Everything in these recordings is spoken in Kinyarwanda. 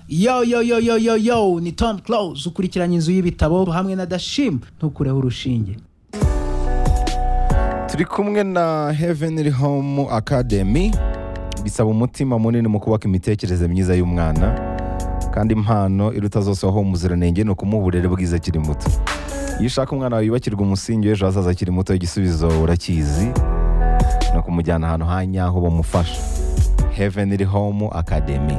yo yo yo yo yo yo ni tom close ukurikiranye inzu y'ibitabo hamwe na dashim ntukureho urushinge turi kumwe na heavenly home academy bisaba umutima munini mu kubaka imitekerereze myiza y'umwana kandi impano iruta zose aho umuziranenge ni ukumuha uburere bwiza akiri muto iyo ushaka umwana wawe yubakirwa umusingi w'ejo hazaza akiri muto igisubizo urakizi ni ukumujyana ahantu ha nyaho bamufasha heavenly home academy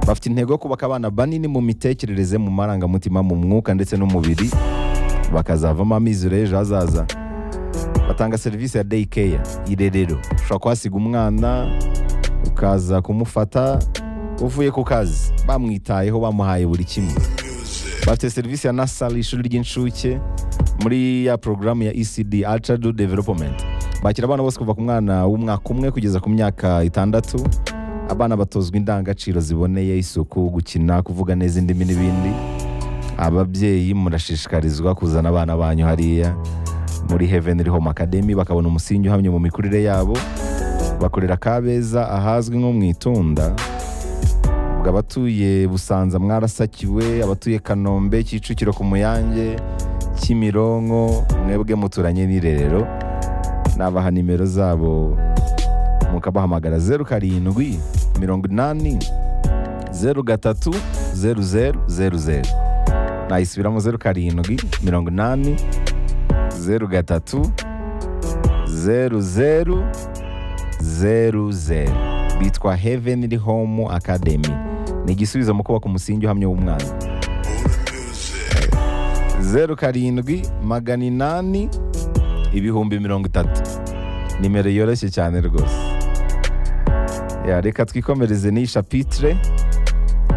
bafite intego yo kubaka abana banini mu mitekerereze mu marangamutima mu mwuka ndetse n'umubiri bakazavamo amizero y'ejo hazaza batanga serivisi ya day care irerero ushobora kuhasiga umwana ukaza kumufata uvuye ku kazi bamwitayeho bamuhaye buri kimwe bafite serivisi ya nasari ishuri ry'incuke muri ya porogaramu ya ecd altradu development bakira abana bose kuva ku mwana w'umwaka umwe kugeza ku myaka itandatu abana batozwa indangagaciro ziboneye isuku gukina kuvuga neza indimi n'ibindi ababyeyi murashishikarizwa kuzana abana banyu hariya muri heavenly home academy bakabona umusingi uhamye mu mikurire yabo bakorera kabeza ahazwi nko mu itunda ubwo abatuye busanza mwarasakiwe abatuye kanombe kicukiro ku muyange kimironko mwebwe muturanye n'irerero nabaha nimero zabo mukabahamagara zeru karindwi mirongo inani zeru gatatu zeru zeru zeru zeru nayisubiramo zeru karindwi mirongo inani zeru gatatu zeru zeru zeru zeru bitwa heavenly home academy ni igisubizo mu kubaka umusingi uhamye w'umwana zeru karindwi magana inani ibihumbi mirongo itatu nimero yoroshye cyane rwose Ya, reka twikomereze n'iyi shapitire